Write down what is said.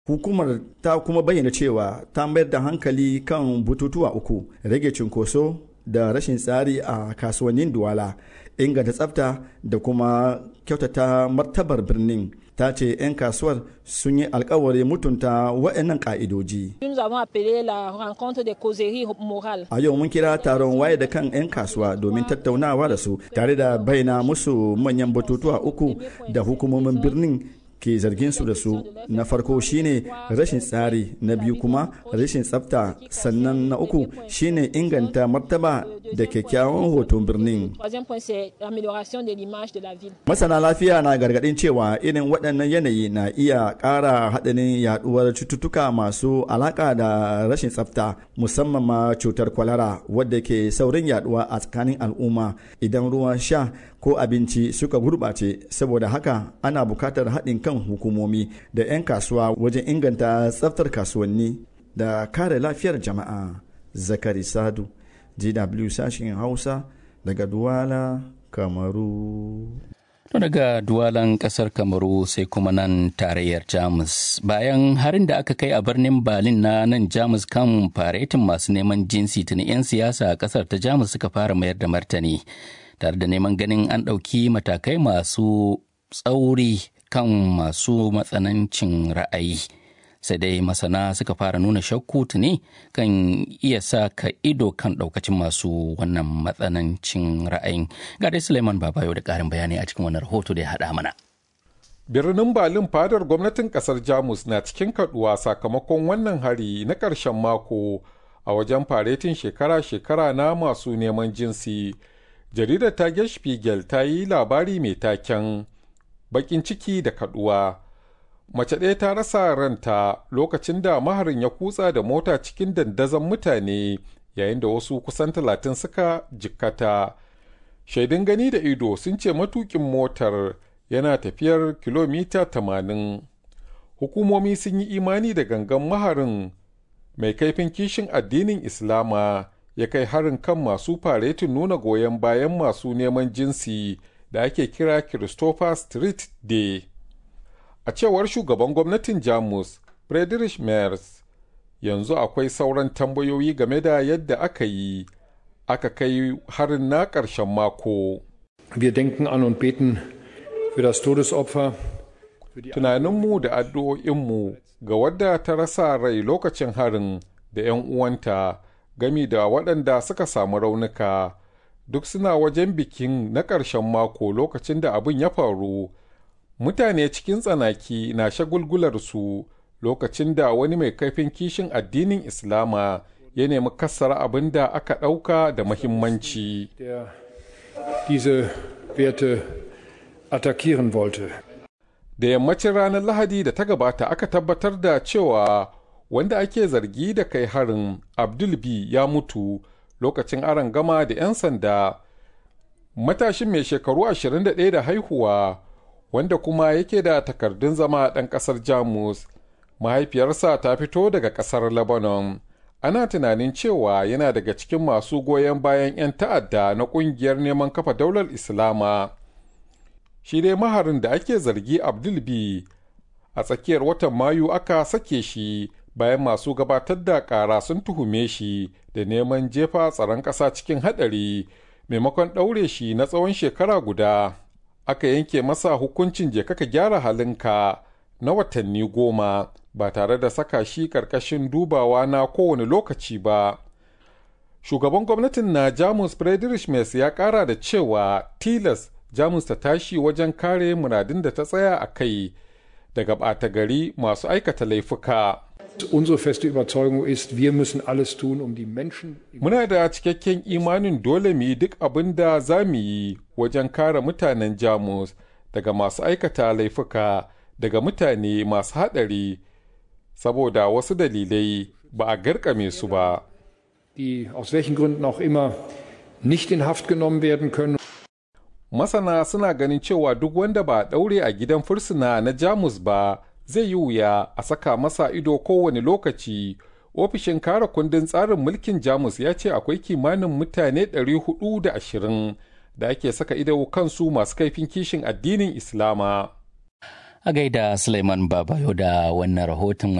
Hukumar ta kuma bayyana cewa ta mayar da hankali kan bututuwa uku rage cunkoso da rashin tsari a kasuwannin Duwala, inganta tsafta da kuma kyautata martabar birnin. ta ce 'yan kasuwar sun yi alkawari mutunta waɗannan ƙa'idoji. A yau mun kira taron waye da kan 'yan kasuwa domin tattaunawa da su tare da bayyana musu manyan batutuwa uku da hukumomin birnin ke zargin su da su na farko shine rashin tsari na biyu kuma rashin tsafta sannan na uku shine inganta martaba da kyakkyawan hoton birnin masana lafiya na gargadin cewa irin waɗannan yanayi na iya ƙara haɗarin yaɗuwar cututtuka masu alaƙa da rashin tsafta musamman ma cutar kwalara wadda ke saurin yaɗuwa a tsakanin al'umma idan ruwan sha ko abinci suka gurɓace saboda haka ana buƙatar haɗin kan hukumomi da 'yan kasuwa wajen inganta tsaftar kasuwanni da kare lafiyar jama'a zakari sadu gw sashen hausa daga duwala kamaru To daga duwalan kasar kamaru sai kuma nan tarayyar jamus bayan harin da aka kai a birnin berlin na nan jamus kan faretin masu neman jinsi tuni 'yan siyasa a kasar ta jamus suka fara mayar da martani tare da neman ganin an ɗauki matakai masu tsauri kan masu matsanancin ra'ayi sai dai masana suka fara nuna shakku tuni kan iya sa ka ido kan ɗaukacin masu wannan matsanancin ra'ayin ga dai suleiman babayo da ƙarin bayani a cikin wannan rahoto da ya haɗa mana birnin berlin fadar gwamnatin kasar jamus na cikin kaduwa sakamakon wannan hari na ƙarshen mako a wajen faretin shekara-shekara na masu neman jinsi jaridar tage spiegel ta yi labari mai taken bakin ciki da kaduwa mace ɗaya ta rasa ranta lokacin da maharin ya kutsa da mota cikin dandazon mutane yayin da wasu kusan talatin suka jikkata shaidun gani da ido sun ce matukin motar yana tafiyar kilomita 80 hukumomi sun yi imani da gangan maharin mai kaifin kishin addinin islama ya kai harin kan masu faretin nuna goyon bayan masu neman jinsi da ake kira Christopher Street Day. A cewar shugaban gwamnatin Jamus, Friedrich Merz, yanzu akwai sauran tambayoyi game da yadda aka yi, aka kai harin na ƙarshen mako. Wir denken an und beten für das Todesopfer. Tunaninmu da addu'o'inmu ga wadda ta rasa rai lokacin harin da 'yan uwanta gami da waɗanda suka samu raunuka. duk suna wajen bikin na ƙarshen mako lokacin da abin ya faru mutane cikin tsanaki na shagulgularsu lokacin da wani mai kaifin kishin addinin islama ya nemi kassara abin da aka ɗauka da mahimmanci da yammacin ranar lahadi da ta gabata aka tabbatar da cewa wanda ake zargi da kai harin abdul b ya mutu lokacin aron gama da 'yan sanda matashin mai shekaru 21 da haihuwa wanda kuma yake da takardun zama ɗan ƙasar jamus mahaifiyarsa ta fito daga ƙasar lebanon ana tunanin cewa yana daga cikin masu goyon bayan 'yan ta'adda na ƙungiyar neman kafa daular islama shi dai maharin da ake zargi abdul b a tsakiyar watan mayu aka sake shi bayan masu gabatar da ƙara sun tuhume shi da neman jefa tsaron ƙasa cikin haɗari maimakon ɗaure shi na tsawon shekara guda aka yanke masa hukuncin je kaka gyara halinka na watanni goma ba tare da saka shi ƙarƙashin dubawa na kowane lokaci ba shugaban gwamnatin na jamus friedrich Merz ya ƙara da cewa tilas jamus ta tashi wajen kare muradin da ta tsaya a kai daga ɓata gari masu aikata laifuka Unsere feste Überzeugung ist, wir müssen alles tun, um die Menschen. Muna da cikakken imanin dole mu yi duk abin da za mu yi wajen kare mutanen Jamus daga masu aikata laifuka daga mutane masu haɗari saboda wasu dalilai ba a garkame su ba. Die aus welchen Gründen auch immer nicht in Haft genommen werden können. Masana suna ganin cewa duk wanda ba a ɗaure a gidan fursuna na Jamus ba zai yi wuya a saka masa ido kowane lokaci ofishin kare kundin tsarin mulkin jamus ya ce akwai kimanin mutane 420 da ake saka ido kansu masu kaifin kishin addinin islama A gaida Suleiman Babayo da wannan rahoton